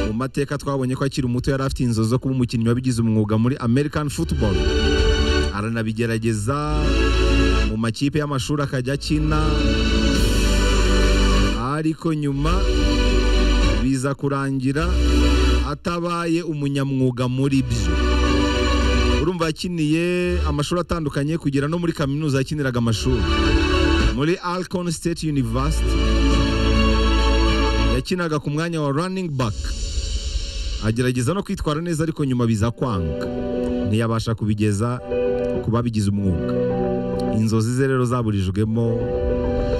amateka twabonye ko akiri muto yari afite inzozi zo kuba umukinnyi wabigize umwuga muri american football aranabigerageza mu makipe y'amashuri akajya akina ariko nyuma biza kurangira atabaye umunyamwuga muri byo urumva yakiniye amashuri atandukanye kugera no muri kaminuza yakiniraga amashuri muri Alcorn State University yakinaga ku mwanya wa running back agerageza no kwitwara neza ariko nyuma biza kwanga ntiyabasha kubigeza ku babigize umwuga inzozi ze rero zaburijwemo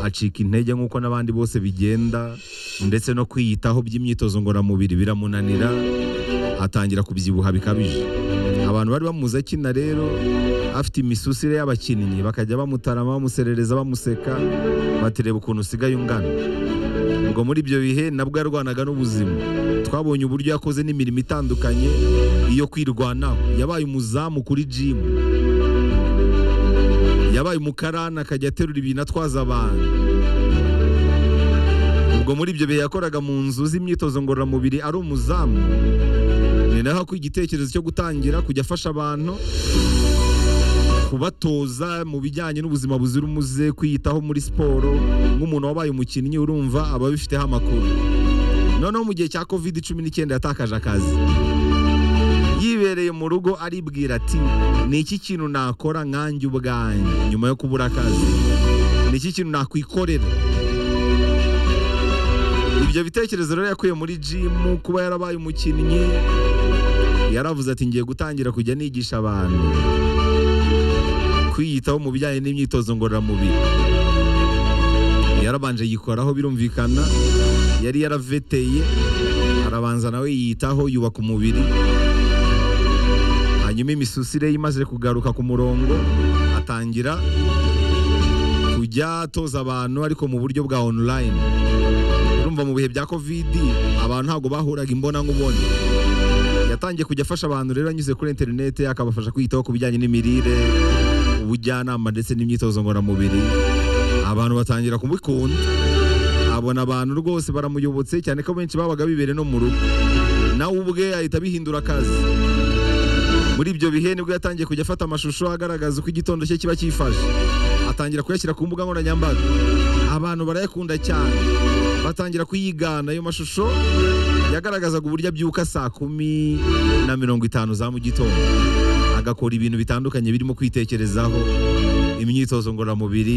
acika intege nk'uko n'abandi bose bigenda ndetse no kwiyitaho by'imyitozo ngororamubiri biramunanira atangira kubyibuha bikabije abantu bari bamuzi akina rero afite imisusire y'abakinnyi bakajya bamutarama bamuserereza bamuseka batireba ukuntu usigaye ungana ubwo muri ibyo bihe nabwo yarwanaga n'ubuzima twabonye uburyo yakoze n'imirimo itandukanye iyo kwirwanaho yabaye umuzamu kuri jimu yabaye umukarani akajya aterura ibintu atwaza abantu ubwo muri ibyo bihe yakoraga mu nzu z'imyitozo ngororamubiri ari umuzamu ni naho akuye igitekerezo cyo gutangira kujya afasha abantu kubatoza mu bijyanye n'ubuzima buzira umuze kwiyitaho muri siporo nk'umuntu wabaye umukinnyi urumva aba abifiteho amakuru noneho mu gihe cya covid cumi n'icyenda yatakaje akazi yibereye mu rugo aribwira ati ni iki kintu nakora nkanjye ubwanjye nyuma yo kubura akazi ni iki kintu nakwikorera ibyo bitekerezo rero yakuye muri jimu kuba yarabaye umukinnyi yaravuze ati ngiye gutangira kujya nigisha abantu kwiyitaho mu bijyanye n'imyitozo ngororamubiri yarabanje yikoraho birumvikana yari yaraveteye arabanza nawe yiyitaho yubaka umubiri hanyuma imisusire ye imaze kugaruka ku murongo atangira kujya atoza abantu ariko mu buryo bwa online urumva mu bihe bya covid abantu ntabwo bahuraga imbona nkubone yatangiye kujya afasha abantu rero anyuze kuri interineti akabafasha kwiyitaho ku bijyanye n'imirire ubujyanama ndetse n'imyitozo ngororamubiri abantu batangira kumukunda abona abantu rwose baramuyobotse cyane ko benshi babaga bibereye no mu rugo nawe ubwe ahita abihindura akazi muri ibyo bihe nibwo yatangiye kujya afata amashusho agaragaza uko igitondo cye kiba cyifashe atangira kuyashyira ku mbuga nkoranyambaga abantu barayakunda cyane batangira kuyigana ayo mashusho yagaragazaga uburyo abyuka saa kumi na mirongo itanu za mu gitondo agakora ibintu bitandukanye birimo kwitekerezaho imyitozo ngororamubiri